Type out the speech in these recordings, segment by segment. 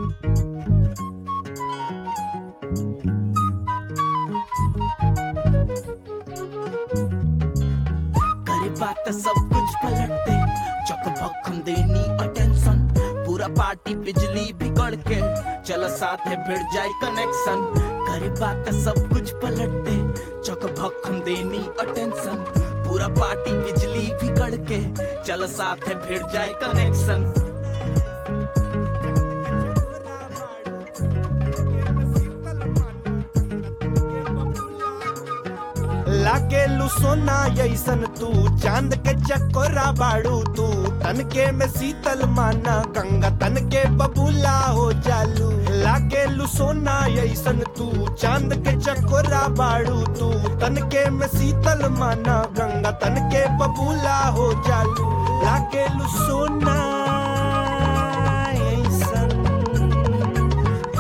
करे बात सब कुछ पलट दे चक भक्कम देनी अटेंशन पूरा पार्टी बिजली बिगड़ के चल साथ है भिड़ जाए कनेक्शन करे बात सब कुछ पलट दे चक भक्कम देनी अटेंशन पूरा पार्टी बिजली बिगड़ के चल साथ है भिड़ जाए कनेक्शन लागे सोना ऐसन तू चांद के चकोरा बाड़ू तू तन के में शीतल माना गंगा तन के बबूला हो जालू लागे सोना ऐसन तू चांद के चकोरा बाड़ू तू तन के में शीतल माना गंगा तन के बबूला हो जालू लागे सोना ऐसन तू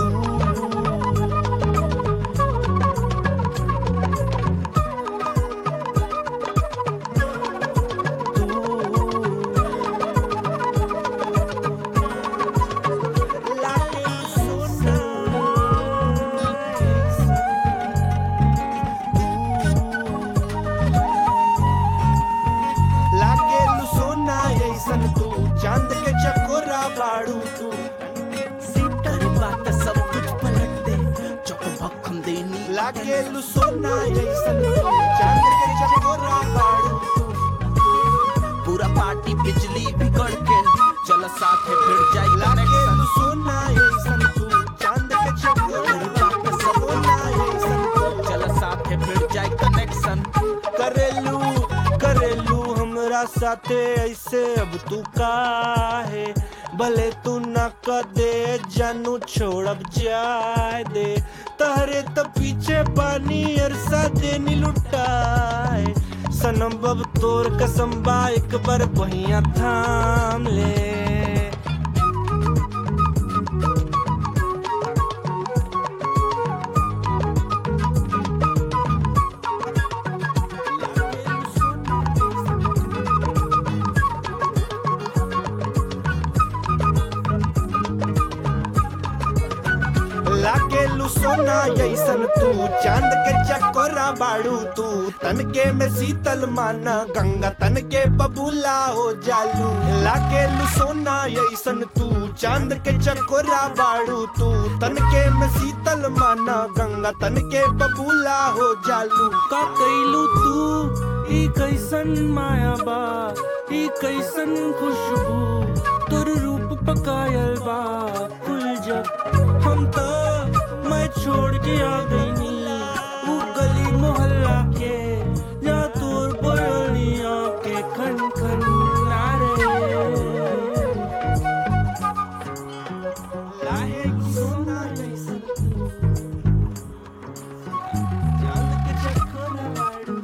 लागे सोना लागे सोना ऐसन तू चांद के चकोरा बाड़ू तू करे बात सब कुछ पलट दे चक भक्कम देनी लागे सोना ऐसन तू चांद के चकोरा बाड़ू तू पूरा पार्टी बिजली बिगड़ के चल साथ है भिड़ जाए लागे कनेक्शन सोना ऐसन तू चांद के चकोरा सोना ऐसन तू चल साथ है भिड़ जाए कनेक्शन करेलू करेलू हमरा साथे ऐसे अब तू काहे भले तू न कदे जानू छोड़ब जाए दे तहरे तो पीछे पानी अरसा देनी लुटाए सनम बब तोर कसम बा एक बार बहिया थाम ले लागे सोना ऐसन तू चांद के चकोरा बाड़ू तू तन के में शीतल माना गंगा तन के बबूला हो जालू लागे सोना ऐसन तू चांद के चकोरा बाड़ू तू तन के में शीतल माना गंगा तन के बबूला हो जालू का कैलू तू ई कैसन माया बा ई कैसन खुशबू तोर रूप पकायल बा फूल जब हम तो मैं छोड़ के आ गईनी ऊ गली मोहल्ला के या तोर बोलिया के खन खन नारे लागे सोना ऐसन तू चांद के चकोरा बाड़ू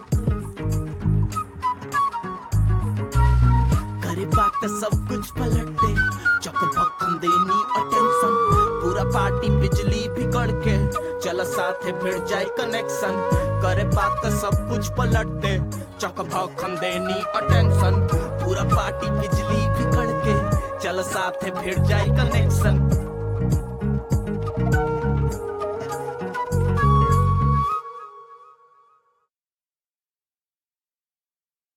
करे बात सब कुछ पलट दे चक भक्कम देनी अटेंशन पूरा पार्टी बिजली बिगड़ के चल साथ है भिड़ जाए कनेक्शन करे बात सब कुछ पलट दे चक भक्कम देनी अटेंशन पूरा पार्टी बिजली बिगड़ के चल साथ है भिड़ जाए कनेक्शन